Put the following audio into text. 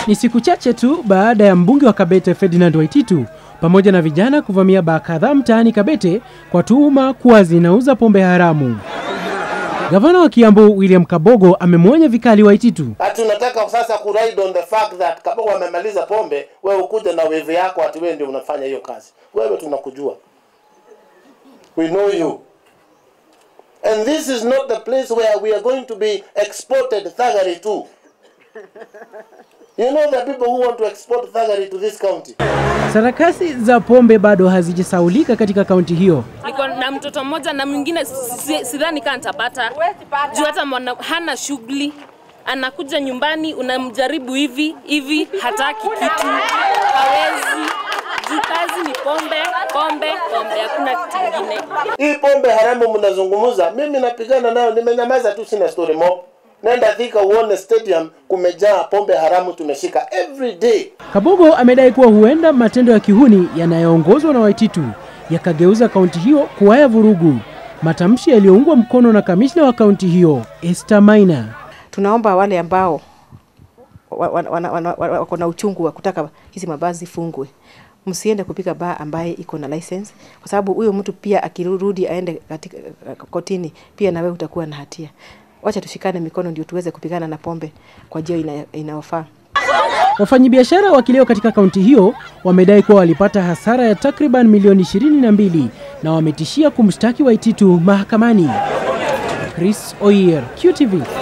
Ni siku chache tu baada ya mbunge wa Kabete Ferdinand Waititu pamoja na vijana kuvamia baa kadhaa mtaani Kabete kwa tuhuma kuwa zinauza pombe haramu. Gavana wa Kiambu William Kabogo amemwonya vikali Waititu. Ati unataka sasa ku ride on the fact that Kabogo amemaliza pombe, wewe ukuje na wevu yako ati wewe ndio unafanya hiyo kazi. Wewe tunakujua. We know you. And this is not the place where we are going to be exported thuggery to. You know the people who want to export thuggery to this county. Sarakasi za pombe bado hazijasaulika katika kaunti hiyo. niko na mtoto mmoja na mwingine si- sidhani kaa nitapata juu hata mwana, hana shughuli anakuja nyumbani unamjaribu hivi hivi hataki kitu hawezi juu kazi ni pombe pombe pombe hakuna kitu ingine Hii pombe haramu mnazungumza, mimi napigana nayo, nimenyamaza tu, sina story mob. Nenda Thika uone stadium kumejaa pombe haramu tumeshika every day. Kabogo amedai kuwa huenda matendo ya kihuni yanayoongozwa na Waititu yakageuza kaunti hiyo kuwa ya vurugu, matamshi yaliyoungwa mkono na kamishna wa kaunti hiyo Esther Maina. tunaomba wale ambao wa- wa- wana- wana- wana- wako na uchungu wa kutaka hizi mabasi zifungwe msiende kupiga baa ambaye iko na license kwa sababu huyo mtu pia akirudi aende katika kotini pia nawe utakuwa na hatia wacha tushikane mikono ndio tuweze kupigana na pombe kwa njia ina- inayofaa Wafanyabiashara wa kileo katika kaunti hiyo wamedai kuwa walipata hasara ya takriban milioni 22 na wametishia kumshtaki Waititu mahakamani. Chris Oyer, QTV.